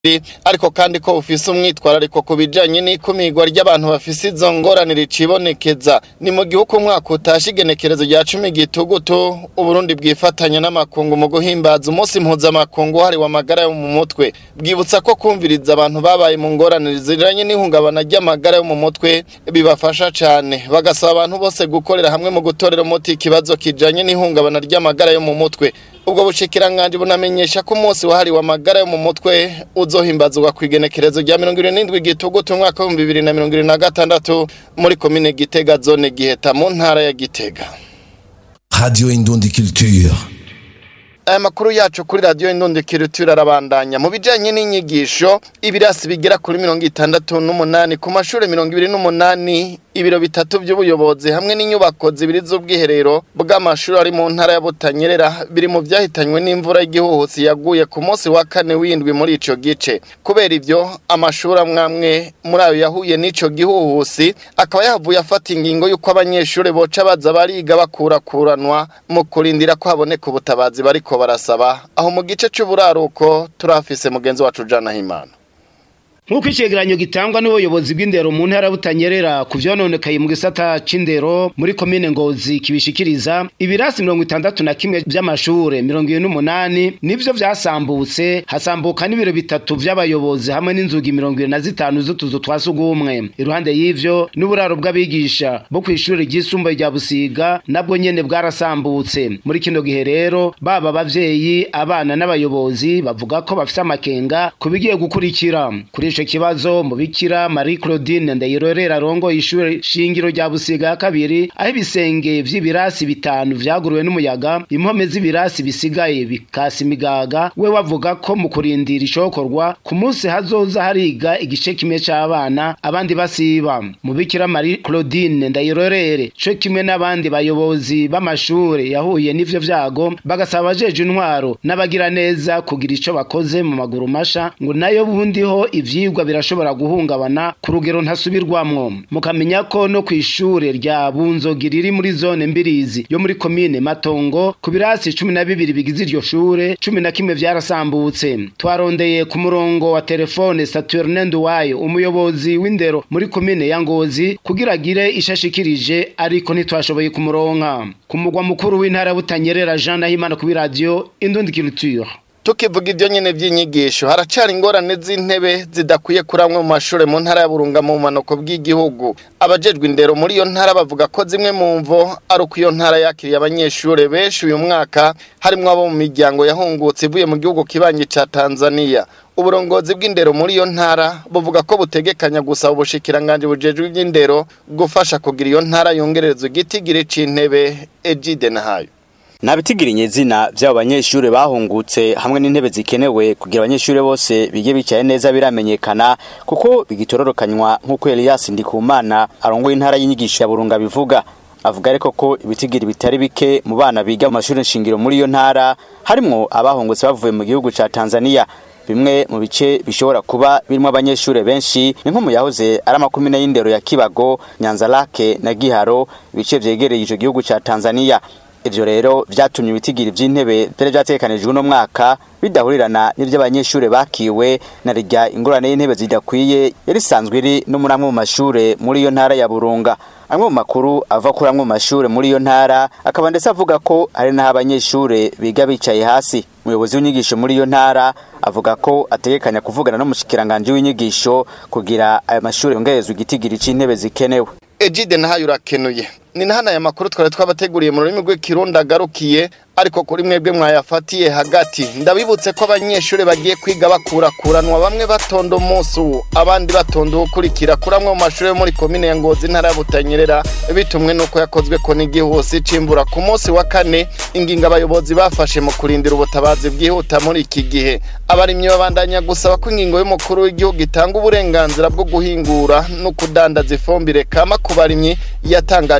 ariko kandi ko bufise umwitwarariko ku bijanye n'ikumirwa ry'abantu bafise izo ngorane ricibonekeza ni mu gihugu umwaka utashe igenekerezo rya cumi gitugutu uburundi bwifatanya n'amakungu mu guhimbaza umunsi mpuzamakungu wahariwe amagara yo mu mutwe bwibutsa ko kumviriza abantu babaye mu ngorane ziranye n'ihungabana ry'amagara yo mu mutwe bibafasha cane bagasaba abantu bose gukorera hamwe mu gutorera umuti ikibazo kijanye n'ihungabana ry'amagara yo mu mutwe ubwo bushikiranganje bunamenyesha ko umunsi wahariwe amagara yo mu mutwe uzohimbazwa ku igenekerezo rya mirongo irindwi n'indwi gitugutu umwaka w'ibihumbi bibiri na mirongo irindwi na gatandatu muri komine gitega zone giheta mu ntara ya gitega Radio Indundi Culture. aya makuru yacu kuri radiyo indundikiro arabandanya mu bijyanye n'inyigisho ibirasi bigera kuri mirongo itandatu n'umunani ku mashuri mirongo ibiri n'umunani ibiro bitatu by'ubuyobozi hamwe n'inyubako zibiri z'ubwiherero bw'amashuri ari mu ntara ya Butanyerera biri mu byahitanywe n'imvura y'igihuhusi yaguye ku munsi wa kane w'indwi muri ico gice kubera ivyo amashuri amwamwe muri ayo yahuye n'ico gihuhusi akaba yahavuye afata ingingo y'uko abanyeshuri boca baza bariga bakurakuranwa mu kurindira ko haboneka ubutabazi bariko barasaba aho mu gice c'uburaruko turafise mugenzi wacu Jana Himana nk'uko icegeranyo gitangwa n'ubuyobozi bw'indero mu ntara butanyerera ku vyononekaye mu gisata c'indero muri komine ngozi kibishikiriza ibirasi mirongo itandatu na kimwe vy'amashure mirongo ibiri n'umunani nivyo vyasambutse hasambuka n'ibiro bitatu vy'abayobozi hamwe n'inzugi mirongo ibiri na zitanu z'utuzu twa sugumwe iruhande y'ivyo n'uburaro bw'abigisha bo kw'ishure ryisumbuye rya busiga nabwo nyene bwarasambutse muri kino gihe rero baba abavyeyi abana n'abayobozi bavuga ko bafise amakenga ku bigiye gukurikira kuri ico kibazo mubikira Marie Claudine Ndayirorera arongoye ishure shingiro rya Busiga ya kabiri aho ibisenge vy'ibirasi bitanu vyaguruwe n'umuyaga impome z'ibirasi bisigaye bikasa imigaga we wavuga ko mu kurindira icokorwa ku munsi hazoza hariga igice kimwe c'abana abandi basiba mubikira Marie Claudine Ndayirorere co kimwe n'abandi bayobozi b'amashure yahuye n'ivyo vyago bagasaba abajeje intwaro n'abagira neza kugira ico bakoze mu maguru masha ngo nayo bundiho ivyi ivyigwa birashobora guhungabana ku rugero ntasubirwamwo mukamenya ko no kw'ishure rya bunzogi riri muri zone mbirizi yo muri komine matongo ku birasi cumi na bibiri bigize iryo shure cumi na kimwe vyarasambutse twarondeye ku murongo wa telefone saturne nduwayo umuyobozi w'indero muri komine ya ngozi kugira agire ishashikirije ariko ntitwashoboye kumuronka ku mugwa mukuru w'intara butanyerera jean nahimana kuri radio indundi culture tukivuga ibyo nyene by'inyigisho haracari ingorane z'intebe zidakwiye kuri amwe mu mashure mu ntara ya Burunga mu manuko bw'igihugu abajejwe indero muri iyo ntara bavuga ko zimwe mu mvo ari uko iyo ntara yakiriye abanyeshure benshi uyu mwaka harimwo abo mu miryango yahungutse ivuye mu gihugu kibanyi ca Tanzania uburongozi bw'indero muri iyo ntara buvuga ko butegekanya gusaba ubushikiranganje bujejwe iby'indero gufasha kugira iyo ntara yongererezwa igitigiri c'intebe Ejide Nahayo Nabitigiriye izina vy'abo banyeshure bahungutse hamwe n'intebe zikenewe kugira abanyeshure bose bige bicaye neza biramenyekana kuko bigitororokanywa nk'uko Elias Ndikumana arongoye intara y'inyigisho ya Burunga bivuga avuga ariko ko ibitigiri bitari bike mu bana biga mu mashuri nshingiro muri iyo ntara harimwo abahungutse bavuye mu gihugu ca Tanzania bimwe mu bice bishobora kuba birimo abanyeshure benshi ni nko mu yahoze ari amakumyabiri y'indero ya Kibago Nyanza Lake na Giharo ibice vyegereye ico gihugu ca Tanzania ivyo rero vyatumye ibitigiri vy'intebe vyari vyategekanijwe uno mwaka bidahurirana n'ivy'abanyeshure bakiwe na rirya ingorane y'intebe zidakwiye yari isanzwe iri no muri amwe mu mashure muri iyo ntara ya Burunga amwe mu makuru ava kuri amwe mu mashure muri iyo ntara akaba ndetse avuga ko hari n'aho abanyeshure biga bicaye hasi umuyobozi w'inyigisho muri iyo ntara avuga ko ategekanya kuvugana n'umushikiranganje w'inyigisho kugira ayo mashure yongerezwe igitigiri c'intebe zikenewe Ejide nahayo urakenuye ni nahana aya makuru twari twabateguriye mu rurimi rw'ikirundi agarukiye ariko kuri mwebwe mwayafatiye hagati ndabibutse ko abanyeshuri bagiye kwiga bakurakuranwa bamwe batonda umunsi uwo abandi batonda uwukurikira kuri amwe mu mashuri yo muri komine ya ngozi ntara ya butanyerera bitumwe n'uko yakozwe ko n'igihusi cimbura ku munsi wa kane ingingo abayobozi bafashe mu kurindira ubutabazi bwihuta muri iki gihe abarimyi babandanya gusaba ko ingingo y'umukuru w'igihugu itanga uburenganzira bwo guhingura no kudandaza ifumbire kama ku barimyi yatangaje